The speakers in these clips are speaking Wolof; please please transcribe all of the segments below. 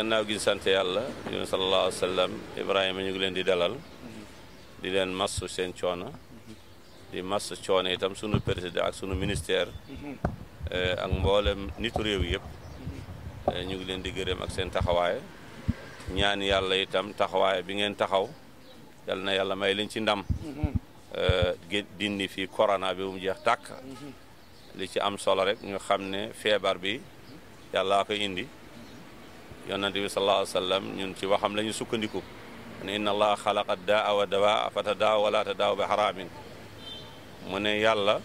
gannaaw gi sant yàlla yonent sallallahu alayhi wa sallam Ibrahima ñu ngi leen di dalal di leen massu seen coono di mass coono itam sunu président ak sunu ministère ak mboolem nitu réew yëpp ñu ngi leen di gërëm ak seen taxawaay ñaan yàlla itam taxawaay bi ngeen taxaw yal na yàlla may leen ci ndam dindi fi corona bi bu mu jeex tàkk li ci am solo rek ñu xam ne feebar bi yàllaa ko indi yonante bi sallallahu alayhi wa sallam ñun ci waxam la ñu sukkandiku ne inna allaha xalaqa daa wa dawaa fa tadaaw wala tadaaw bi xaraamin mu ne yàlla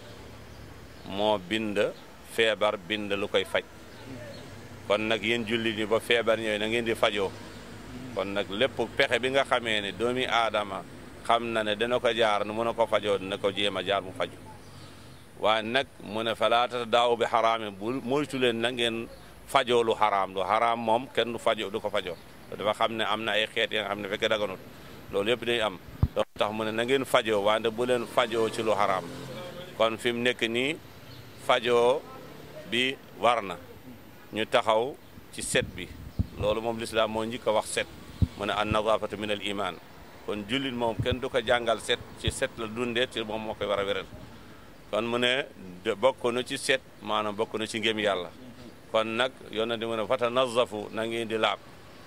moo bind feebar bind lu koy faj kon nag yéen jullit ñi ba feebar ñooyu na ngeen di fajoo kon nag lépp pexe bi nga xamee ne doomi aadama xam na ne dana ko jaar nu mun a ko fajoo dina ko jéem a jaar mu faju waaye nag mu ne falaata daaw bi xaraami bu moytu leen na ngeen fajoo lu xaraam lu xaraam moom kenn du fajoo du ko fajoo dafa xam ne am na ay xeet yi nga xam ne fekkee daganut loolu yëpp day am donc tax mu ne na ngeen fajoo wante bu leen fajoo ci lu xaraam kon fi mu nekk nii fajoo bi war na ñu taxaw ci set bi loolu moom lislaam moo njëkk a wax set mu ne an nadafatu min al iman kon jullit moom kenn du ko jàngal set ci set la dundee ci moom moo koy war a wéral kon mu ne bokk na ci set maanaam bokk na ci ngëm yàlla kon nag yonent di mu ne fata nazafu na ngeen di laab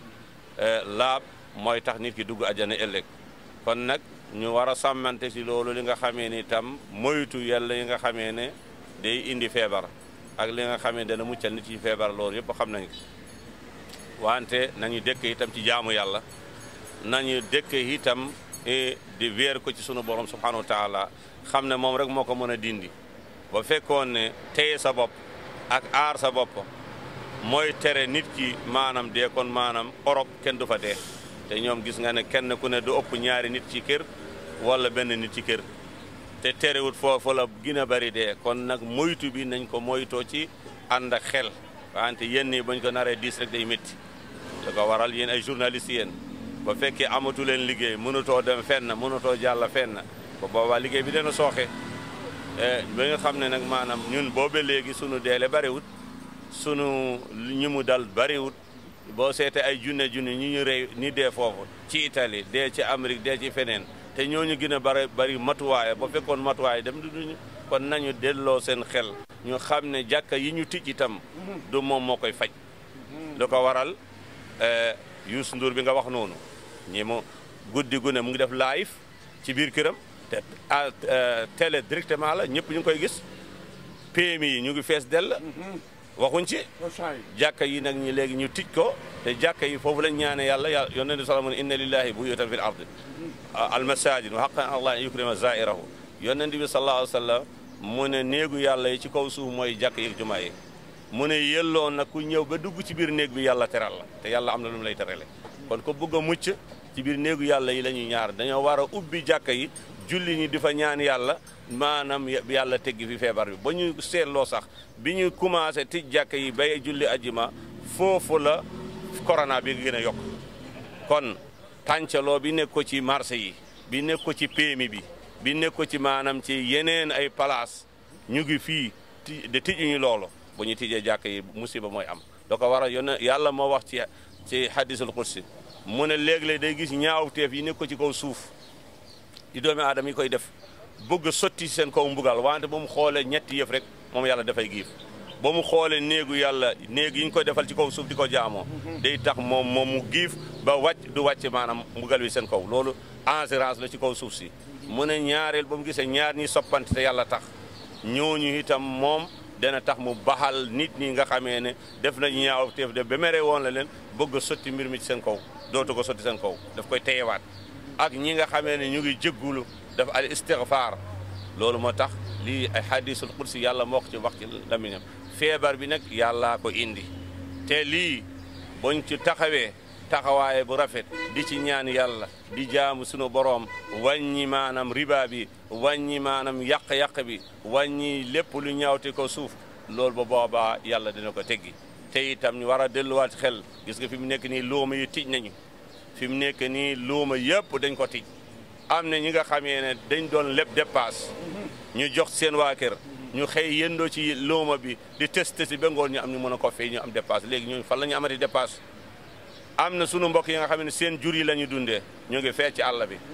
laab mooy tax nit ki dugg ajana ëllëg kon nag ñu war a sàmmante ci loolu li nga xamee ni tam moytu yàlla yi nga xamee ne day indi feebar ak li nga xamee dana muccal nit ci feebar loolu yëpp xam nañ ko wante nañu dëkk itam ci jaamu yàlla nañu dëkk itam di weer ko ci sunu borom subhanahu wa taala xam ne moom rek moo ko mën a dindi ba fekkoon ne téye sa bopp ak aar sa bopp mooy tere nit ki maanaam dee kon maanaam Europe kenn du fa dee te ñoom gis nga ne kenn ku ne du ëpp ñaari nit ci kër wala benn nit ci kër te terewut foofu la gën a bari dee kon nag moytu bi nañ ko moytoo ci ànd ak xel wante yéen ñi bañ ko naree diis rek day métti da ko waral yéen ay journalistes yéen ba fekkee amatu leen liggéey mënutoo dem fenn mënutoo jàll fenn ba boobaa liggéey bi dana sooxe ba nga xam ne nag maanaam ñun boobe léegi sunu deele bariwut sunu ñu mu dal bariwut boo seete ay junne junne ñu ñu rey ni dee foofu ci Italie dee ci Amérique dee ci feneen te ñooñu gën a bari bari matuwaay ba fekkoon matuwaay dem du duñu kon nañu delloo seen xel ñu xam ne jàkka yi ñu tij itam du moom moo koy faj lu ko waral Youssou Ndour bi nga wax noonu ñi mu guddi gu ne mu ngi def live ci biir këram te télé directement la ñëpp ñu ngi koy gis PMI yi ñu ngi fees dell waxuñ ci jàkka yi nag ñi léegi ñu tij ko te jàkka yi foofu lañ ñaane yàlla yàlla yonent bi sallallahu inna lillahi buyutan fil ardi al masajid wa haqqan allah an yukrima zairahu yonent bi sallallahu alayhi wa sallam mu ne néegu yàlla yi ci kaw suuf mooy jàkk yi jumaa yi mu ne yelloo nag ku ñëw ba dugg ci biir néeg bi yàlla teral la te yàlla am na lu mu lay terale kon ko bëgg a mucc ci biir néegu yàlla yi la ñuy ñaar dañoo war a ubbi jàkka yi julli ñi di fa ñaan yàlla maanaam yàlla teggi fi feebar bi ba ñu seetloo sax bi ñu commencé tij jàkka yi bay julli ajjuma foofu la corona bi gën a yokk kon tàncaloo bi nekk ko ci marché yi bi nekk ko ci PMI bi bi nekk ko ci maanaam ci yeneen ay place ñu ngi fii de tijuñu loolu bu ñu tijjee jàkka yi musiba mooy am da ko war a yónne yàlla moo wax ci ci hadisul qudsi mu ne léeg-léeg day gis ñaawteef yi nekk ko ci kaw suuf di doomi aadama yi koy def bëgg sotti seen kaw mbugal wante ba mu xoolee ñetti yëf rek moom yàlla dafay giif ba mu xoolee néegu yàlla néeg yi ñu koy defal ci kaw suuf di ko jaamoo day tax moom moom mu giif ba wàcc du wàcc maanaam mbugal wi seen kaw loolu assurance la ci kaw suuf si mu ne ñaareel ba mu gisee ñaar ñi soppante te yàlla tax ñooñu itam moom dana tax mu baxal nit ñi nga xamee ne def nañu ñaaw teef de ba mere woon la leen bëgg a sotti mbir mi ci seen kaw dootu ko sotti seen kaw daf koy teyewaat ak ñi nga xamee ne ñu ngi jéggulu daf al istighfar loolu moo tax lii ay hadisul qudsi yàlla moo ko ci wax ci lamiñam feebar bi nag yàllaa ko indi te lii buñ ci taxawee taxawaaye bu rafet di ci ñaan yàlla di jaamu sunu boroom wàññi maanaam riba bi wàññi maanaam yàq-yàq bi wàññi lépp lu ñaawte ko suuf loolu ba boobaa yàlla dina ko teggi te itam ñu war a delluwaat xel gis nga fi mu nekk nii luuma yi tij nañu fi mu nekk nii luuma yëpp dañ ko tij am na ñi nga xamee ne dañ doon lépp dépasse ñu jox seen waa kër ñu xëy yëndoo ci luuma bi di testé si ba ngoon ñu am ñu mën a ko fay ñu am dépasse léegi ñooñu fan la ñu amati dépasse am na sunu mbokk yi nga xam ne seen jur yi la ñu dundee ñu ngi fee ci àll bi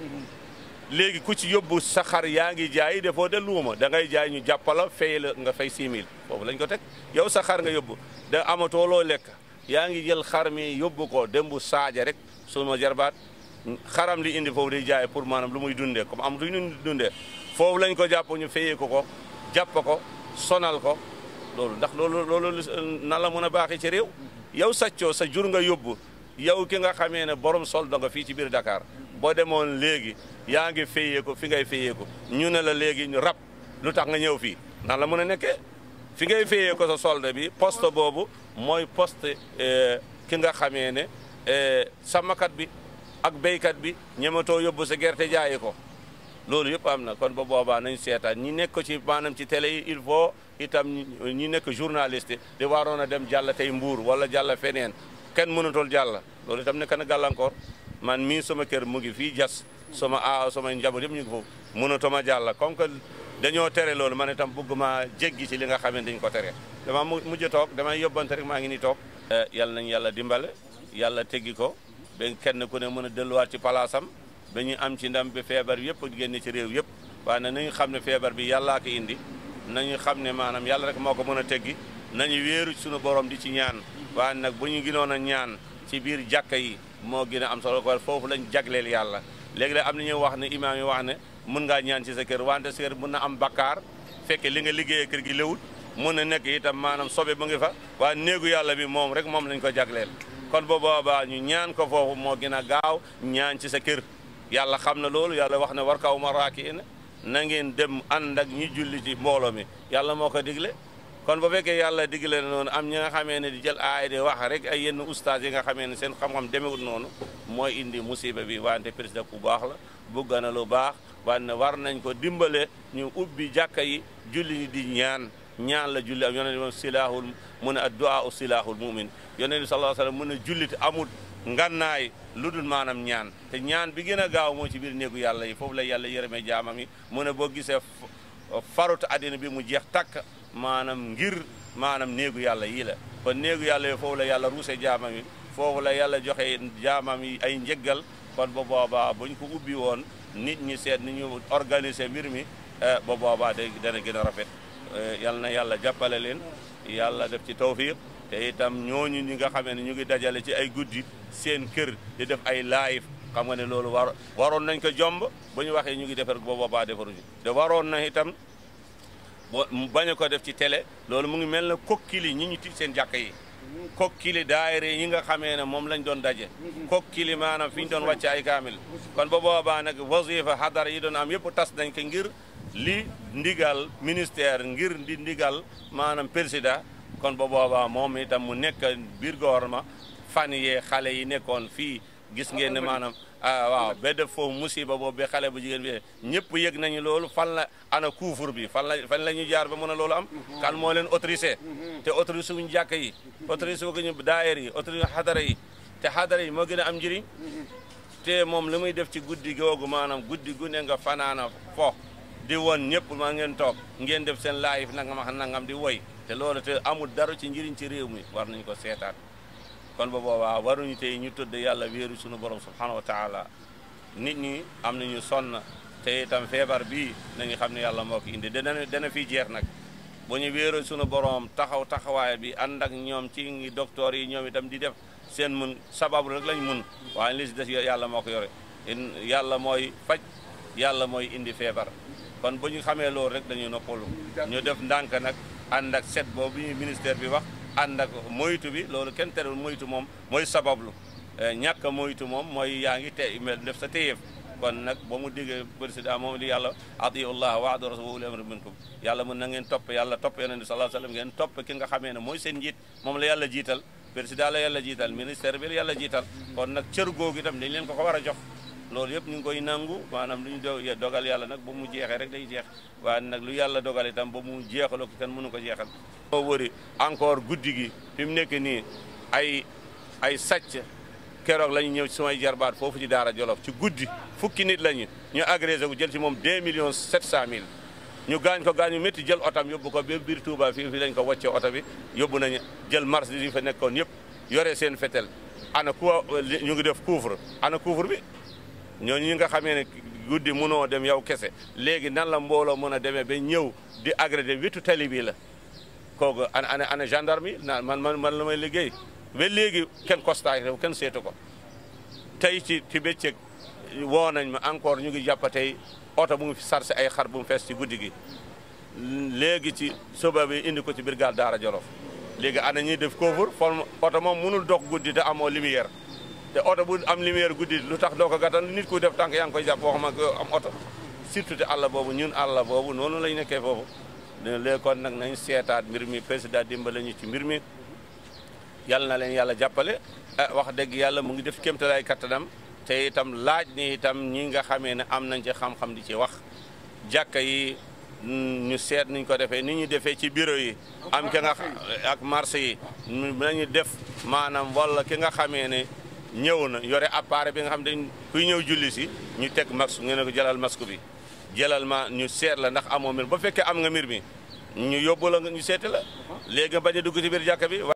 léegi ku ci yóbbu sa xar yaa ngi jaay defoo de luuma da ngay jaay ñu jàppala fay la nga fay 6000 foofu lañ ko teg yow sa xar nga yóbbu da amatoo loo lekk yaa ngi jël xar mi yóbbu ko dembu saaja rek suma jarbaat xaram li indi foofu di jaay pour maanaam lu muy dundee comme am lu ñu dundee foofu lañ ko jàpp ñu fayee ko ko jàpp ko sonal ko loolu ndax loolu loolu nan la mën a baaxee ci réew yow saccoo sa jur nga yóbbu yow ki nga xamee ne borom soldo nga fii ci biir Dakar boo demoon léegi yaa ngi fayee ko fi ngay fayee ko ñu ne la léegi ñu rab lu tax nga ñëw fii nan la mën a nekkee fi ngay fayee ko sa solde bi poste boobu mooy poste ki nga xamee ne sàmmkat bi ak béykat bi ñematoo yóbbu sa gerte jaayi ko loolu yëpp am na kon ba boobaa nañ seetaan ñi nekk ci maanaam ci télé yi il faut itam ñi nekk journaliste di waroon a dem jàll tey mbuur wala jàll feneen kenn mënatul jàll loolu itam nekk na gàllankoor man mii sama kër mu ngi fii jas sama aaw sama njaboot yëpp ñu ngi foofu mënatuma jàll comme que dañoo tere loolu man itam bëgg ma jéggi ci li nga xam ne dañ ko tere dama mujj toog damay yóbbante rek maa ngi ni toog yàlla nañ yàlla dimbale yàlla teggi ko ba kenn ku ne mën a delluwaat ci palaasam ba ñu am ci ndam bi feebar yëpp génne ci réew yëpp waaye nag nañu xam ne feebar bi yàllaa ko indi nañu xam ne maanaam yàlla rek moo ko mën a teggi nañu wéeru ci suñu borom di ci ñaan waaye nag bu ñu gënoon a ñaan ci biir jàkka yi moo gën a am solo ko foofu lañ jagleel yàlla léegi la am na ñuy wax ne imaam yi wax ne mun ngaa ñaan ci sa kër wante sa kër mun na am bakkaar fekke li nga liggéeyee kër gi léwut mun na nekk itam maanaam sobe mu ngi fa waaye néegu yàlla bi moom rek moom lañ ko jagleel kon bu boobaa ñu ñaan ko foofu moo gën a gaaw ñaan ci sa kër yàlla xam na loolu yàlla wax ne war kaw ma raaki na na ngeen dem ànd ak ñi julli ci mbooloo mi yàlla moo ko digle kon bu fekkee yàlla digle na noonu am ñi nga xamee ne di jël aay di wax rek ay yenn ustaas yi nga xamee ne seen xam-xam demewut noonu mooy indi musiba bi wante président ku baax la bugg na lu baax wante war nañ ko dimbale ñu ubbi jàkka yi julli ñi di ñaan ñaan la julli am yonent bi moom silaahul mu ne addu'a u silaahul mumin yonent bi sallallahu alayhi wasallam mu ne jullit amul ngannaay lu dul maanaam ñaan te ñaan bi gën a gaaw moo ci biir néegu yàlla yi foofu la yàlla yërëmee jaamam yi mu ne boo gisee farut àddina bi mu jeex takk maanaam ngir maanaam néegu yàlla yii la kon néegu yàlla yi foofu la yàlla ruuse jaamam yi foofu la yàlla joxe jaamam yi ay njëggal kon ba boobaa buñ ko ubbi woon nit ñi seet ni ñu organiser mbir mi ba boobaa day dana gën a rafet yal na yàlla jàppale leen yàlla def ci tawfiq te itam ñooñu ñi nga xamee ne ñu ngi dajale ci ay guddi seen kër di def ay live xam nga ne loolu war waroon nañ ko jomb ba ñu waxee ñu ngi defar ba boobaa defaruñu te waroon na itam bo bañ ko def ci télé loolu mu ngi mel na kokkili ñi ñu ti seen jàkka yi kokkili daayira yi nga xamee ne moom lañ doon daje kokkili maanaam fi ñu doon wàcce ay kaamil kon ba boobaa nag wasifa hadara yi doon am yëpp tas nañ ko ngir li ndigal ministère ngir di ndigal maanaam président kon ba boobaa moom itam mu nekk biir gouvernement fan yee xale yi nekkoon fii gis ngeen ne maanaam ah waaw ba def foofu musiba boobu ba xale bu jigéen bi ñëpp yëg nañu loolu fan la ana couvre bi fan la fan la ñu jaar ba mën a loolu am kan moo leen autorisé te autorisé wuñu jàkk yi autorisé wu ñu daayir yi autorisé xadara yi te xadara yi moo gën a am njëriñ te moom li muy def ci guddi googu maanaam guddi gu ne nga fanaana fo di woon ñëpp maa ngeen toog ngeen def seen live nangam ak nangam di woy te loolu te amul dara ci njëriñ ci réew mi war nañu ko seetaat kon ba boobaa waruñu tey ñu tudd yàlla wéeru suñu borom subhanahu wa taala nit ñi am nañu sonn te itam feebar bii nañu xam ne yàlla moo ko indi dana dana fi jeex nag bu ñu wéeru suñu borom taxaw taxawaay bi ànd ak ñoom ci docteur yi ñoom itam di def seen mun sababu rek lañ mun waaye li si des yàlla moo ko yore yàlla mooy faj yàlla mooy indi feebar kon bu ñu xamee loolu rek dañuy noppalu ñu def ndànk nag ànd ak set boobu ñu ministère bi wax ànd ak moytu bi loolu kenn terewul moytu moom mooy sabablu ñàkk a moytu moom mooy yaa ngi te mel def sa téyeef kon nag ba mu diggee président moom li yàlla atiu llah wa adu rasul wa uli amri minkum yàlla mën na ngeen topp yàlla topp yonent bi sallallahu alayhi wasallam ngeen topp ki nga xamee ne mooy seen njiit moom la yàlla jiital président la yàlla jiital ministère bi la yàlla jiital kon nag cër googu itam dañ leen ko ko war a jox loolu yëpp ñu ngi koy nangu maanaam lu ñu dogal yàlla nag ba mu jeexee rek day jeex waaye nag lu yàlla dogal itam ba mu jeexaloo ko kenn mënu ko jeexal moo wëri encore guddi gi fi mu nekk nii ay ay sàcc keroog la ñu ñëw ci sumay jarbaat foofu ci daara jolof ci guddi fukki nit lañu ñu agressé ko jël ci moom 2 millions 700 mille ñu gaañ ko gaañu métti jël otam yóbbu ko ba biir Touba fii fii lañ ko wàcce oto bi yóbbu nañu jël marché yi fa nekkoon yëpp yore seen fetel ana ku ñu ngi def couvre ana couvre bi ñooñu ñi nga xamee ne guddi mënoo dem yow kese léegi nan la mbooloo mën a demee ba ñëw di agréé wetu tali bi la kooku ana ana ana gendarme yi naan man man man la may liggéey ba léegi kenn constat kenn seetu ko tey ci ci bëccëg woo nañ ma encore ñu ngi jàpp tey oto bu ngi fi sarse ay xar bu mu fees ci guddi gi léegi ci suba bi indi ko ci brigade Daara Jolof léegi ana ñuy def couvre fol oto moom mënul dox guddi te amoo lumière te oto bu am lumière guddi lu tax doo ko gàttal nit ku def tànk yaa ngi koy jàpp boo xam am oto surtout te àll boobu ñun àll boobu noonu lañ nekkee foofu léegi kon nag nañ seetaat mbir mi président dimbale ñu ci mbir mi yàlla na leen yàlla jàppale wax dëgg yàlla mu ngi def kéemtalaay kattanam te itam laaj ni itam ñi nga xamee ne am nañ ci xam-xam di ci wax jàkka yi ñu seet niñ ko defee ni ñu defee ci bureau yi am ki nga ak marché yi nañu def maanaam wala ki nga xamee ne ñëw na yore appareil bi nga xam ne kuy ñëw julli si ñu teg masque nga ne ko jëlal masque bi jëlal ma ñu seet la ndax amoo mbir ba fekkee am nga mbir mi ñu yóbbu la ñu seeti la léegi nga bañ a dugg ci biir jàkka bi